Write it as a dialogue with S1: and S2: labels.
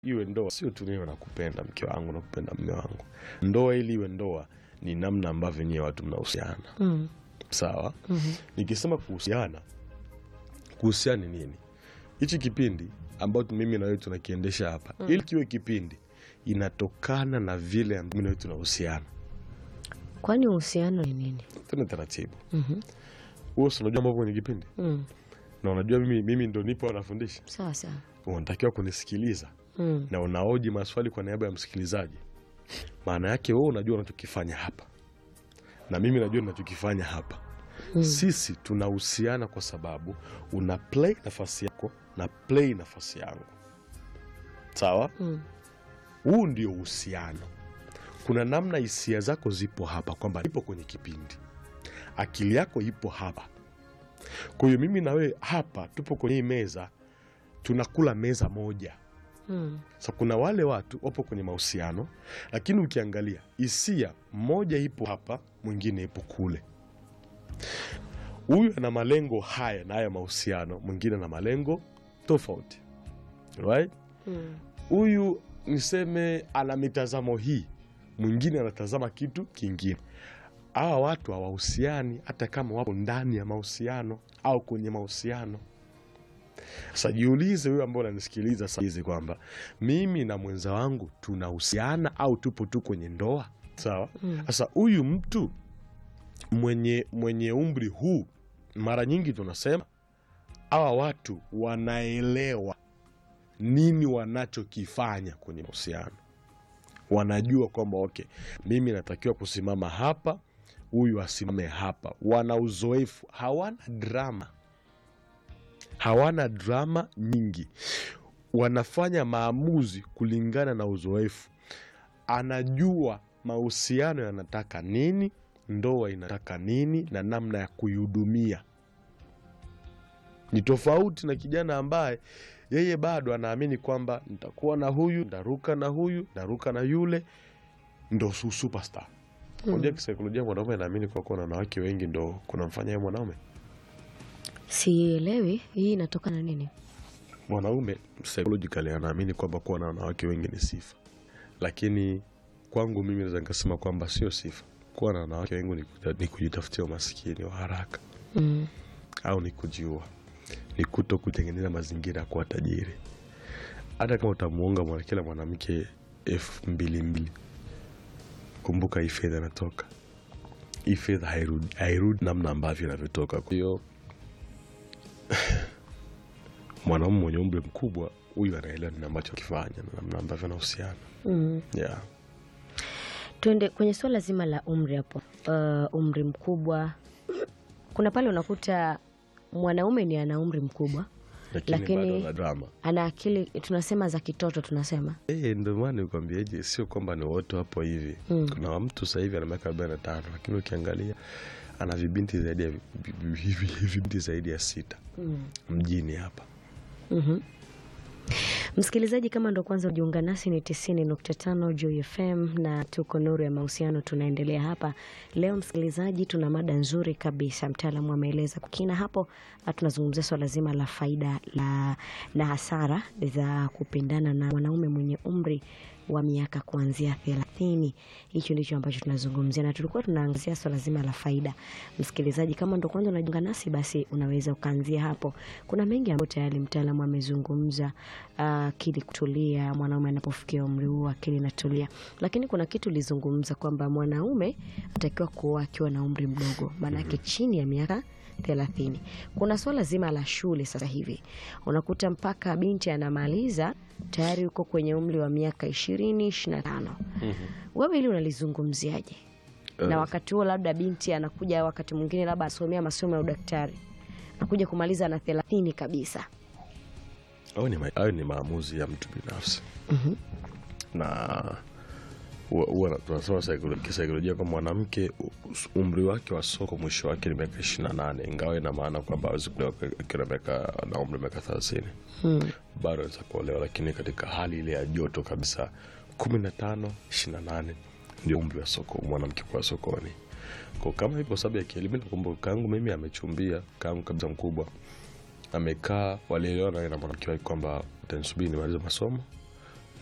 S1: iwe ndoa sio tu niwe nakupenda mke wangu nakupenda mme wangu. Ndoa ili iwe ndoa ni namna ambavyo nyewe watu mnahusiana,
S2: Mm.
S1: sawa.
S2: Mhm.
S1: Nikisema kuhusiana, kuhusiana ni nini? Hichi kipindi ambacho mimi na wewe tunakiendesha hapa, ili kiwe kipindi, inatokana na vile ambavyo mimi na wewe tunahusiana.
S2: Kwani uhusiano ni nini?
S1: Tena taratibu,
S2: Mhm.
S1: wewe si unajua mambo kwenye kipindi,
S2: Mm.
S1: na unajua mimi, mimi ndo nipo nafundisha,
S2: Sawa sawa.
S1: unatakiwa kunisikiliza
S2: Mm.
S1: na unaoji maswali kwa niaba ya msikilizaji. Maana yake wewe unajua unachokifanya hapa na mimi najua ninachokifanya hapa.
S2: Mm.
S1: Sisi tunahusiana kwa sababu una play nafasi yako na play nafasi yangu, sawa.
S2: Mm.
S1: Huu ndio uhusiano. Kuna namna hisia zako zipo hapa, kwamba ipo kwenye kipindi, akili yako ipo hapa. Kwa hiyo mimi na wewe hapa tupo kwenye hii meza, tunakula meza moja.
S2: Mm.
S1: Sasa kuna wale watu wapo kwenye mahusiano, lakini ukiangalia hisia, mmoja ipo hapa, mwingine ipo kule. Huyu ana malengo haya na haya mahusiano, mwingine ana malengo tofauti, right?
S2: Mm.
S1: Huyu niseme ana mitazamo hii, mwingine anatazama kitu kingine. Hawa watu hawahusiani hata kama wapo ndani ya mahusiano au kwenye mahusiano. Sasa jiulize wewe ambao unanisikiliza sasa hizi kwamba mimi na mwenza wangu tunahusiana au tupo tu kwenye ndoa, sawa?
S2: Mm.
S1: Sasa huyu mtu mwenye, mwenye umri huu, mara nyingi tunasema hawa watu wanaelewa nini wanachokifanya kwenye mahusiano. Wanajua kwamba okay, mimi natakiwa kusimama hapa, huyu asimame hapa. Wana uzoefu, hawana drama, hawana drama nyingi. Wanafanya maamuzi kulingana na uzoefu. Anajua mahusiano yanataka nini, ndoa inataka nini, na namna ya kuihudumia. Ni tofauti na kijana ambaye yeye bado anaamini kwamba nitakuwa na huyu, ndaruka na huyu, ndaruka na yule, ndo su- superstar. Unajua kisaikolojia mwanaume anaamini kwa kuwa na wanawake wengi ndo kunamfanya yeye mwanaume.
S2: Sielewi hii inatokana na nini?
S1: Mwanaume psychologically anaamini kwamba kuwa na wanawake wengi ni sifa, lakini kwangu mimi naweza nikasema kwamba sio sifa. Kuwa na wanawake wengi ni kuta- ni kujitafutia umasikini wa haraka
S2: Mm.
S1: au ni kujiua, ni kuto kutengeneza mazingira ya kuwa tajiri. Hata kama utamuunga mwana kila mwanamke elfu mbili mbili, kumbuka hii fedha inatoka, hii fedha hairudi, hairudi namna ambavyo inavyotoka. Kwa hiyo mwanaume mwenye umri mkubwa huyu anaelewa nini ambacho akifanya na namna ambavyo anahusiana
S2: Mm.
S1: yeah.
S2: Tuende kwenye swala zima la umri hapo. Uh, umri mkubwa, kuna pale unakuta mwanaume ni ana umri mkubwa,
S1: Lakini,
S2: Lakini-
S1: bado ana drama
S2: ana akili tunasema za kitoto tunasema
S1: Eh, ndio maana nikwambiaje, sio kwamba ni wote hapo hivi.
S2: Mm.
S1: Kuna mtu sasa hivi ana miaka arobaini na tano lakini ukiangalia ana vibinti zaidi ya vi- vi- vi- vi- vibinti zaidi ya sita
S2: mm.
S1: mjini hapa.
S2: Mhm. Msikilizaji, kama ndo kwanza ujiunga nasi, ni 90.5 Joy FM na tuko Nuru ya Mahusiano, tunaendelea hapa leo. Msikilizaji, tuna mada nzuri kabisa, mtaalamu ameeleza kwa kina hapo. Ah, Tunazungumzia swala zima la faida la, na hasara za kupendana na mwanaume mwenye umri wa miaka kuanzia thelathini. Hicho ndicho ambacho tunazungumzia, na tulikuwa tunaangazia swala zima la faida. Msikilizaji, kama ndo kwanza unajiunga nasi, basi unaweza ukaanzia hapo. Kuna mengi ambayo tayari mtaalamu amezungumza, ah, akili kutulia, mwanaume anapofikia umri huo akili inatulia, lakini kuna kitu ulizungumza kwamba mwanaume anatakiwa kuoa akiwa na umri mdogo, maanake chini ya miaka thelathini. Kuna swala zima la shule sasa hivi, unakuta mpaka binti anamaliza tayari uko kwenye umri wa miaka ishirini ishirini na tano. Wewe hili unalizungumziaje? na wakati huo labda binti anakuja wakati mwingine labda asomea masomo ya udaktari anakuja kumaliza na thelathini kabisa.
S1: Hayo ni, ma- hayo ni maamuzi ya mtu binafsi
S2: Mhm.
S1: na huwa- huwa na- tunasema saikolo- kisaikolojia kwa mwanamke u- umri wake wa soko mwisho wake ni miaka ishirini na nane ingawa ina maana kwamba awezi kulewa akiwa na miaka na umri wa miaka thelathini
S2: Hmm.
S1: bado anaweza kuolewa, lakini katika hali ile ya joto kabisa, kumi na tano ishirini na nane ndio umri wa soko mwanamke kuwa sokoni. Kwa kama ipo sababu ya kielimu, nakumbuka kaangu mimi amechumbia, kaangu kabisa mkubwa amekaa, walielewana na mwanamke wake kwamba utanisubiri nimalize masomo